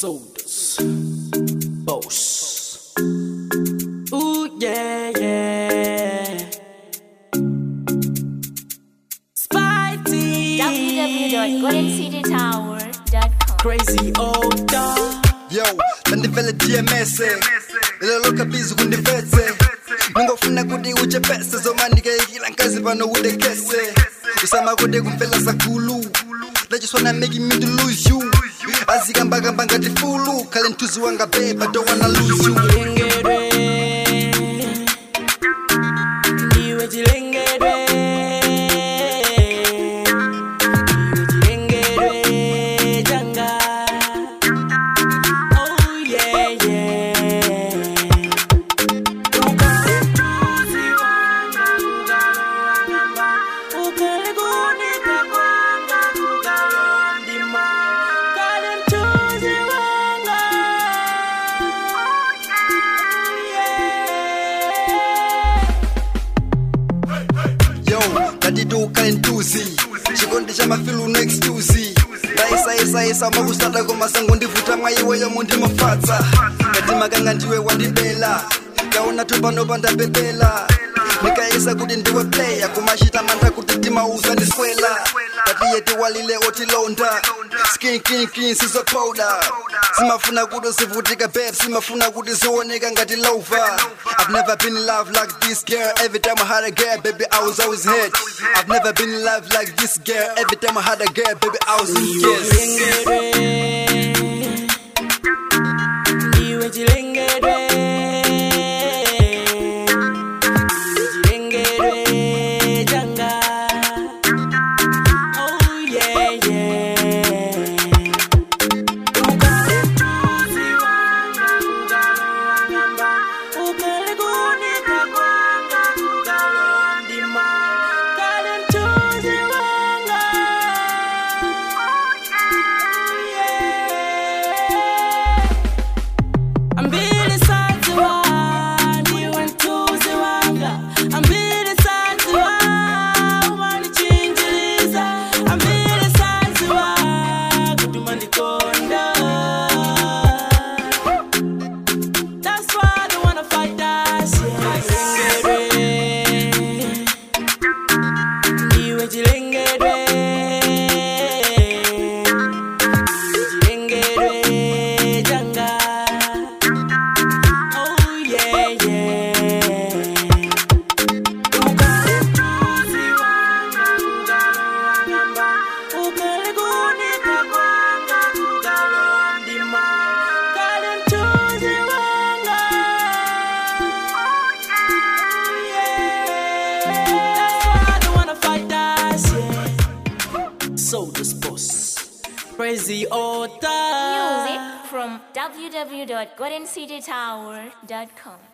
Sodas. Boss. Ooh, yeah, yeah. Spitey. www.goldencitytower.com. Crazy old dog. yo tandivele dms lelo kabizi kundivetse ningofuna kuti uchepese zomanikeikila nkazi pano udekese usama kuti kumvela sakulu lachiswana making me to lose you azikambakamba ngati fulu khale mthuzi wanga beba don't wanna lose you Chilengedwe. Ndiwe chilengedwe. Ndiwe chilengedwe changa. Oh, yeah, yeah. Ukale mchuzi wanga, ukalongamba. Ukale kunika kwanga, ukalondima. Ukale mchuzi wanga. yo ngatitu ukhale mthuzi chikondi cha mafilu next tuzi ndayisayisaisa makusada komasango ndivuta mwayiweyo mundimafatsa ngati makanga ndiwe wandibela kaona tupano pandapepela nikayisa kuti ndiwe player kumachita mantha kuti timauza ndiswela ngatiye tiwalile otilonda skinkinkin sizopowda simafuna kuti zivutika beb simafuna kuti zioneka ngati lover I've never been in love like this girl Every time I had a girl, baby, I was always hurt I've never been in love like this girl Every time I had a girl, baby, I was in tears Ndiwe chilengedwe. Ndiwe chilengedwe changa. Oh, yeah, yeah. Ukale mchuzi wanga, ukalongamba. Ukale kunika kwanga, ukalondima. Ukale mchuzi wanga. Ambili saziwa, ndiwe mchuzi wanga. Ambili saziwa, umanichinjiliza. Ambili saziwa, kutuma ndikonda. That's why they wanna fight us, yeah. Ndiwe chilengedwe. Chilengedwe changa. Oh yeah yeah. Ukale mchuzi wanga, ukalongamba. Ukale kunika kwanga, ukalondima. Ukale mchuzi wanga. Oh yeah. That's why they wanna fight us, yeah. Soda's boss. Crazy old Music from www.goldencitytower.com.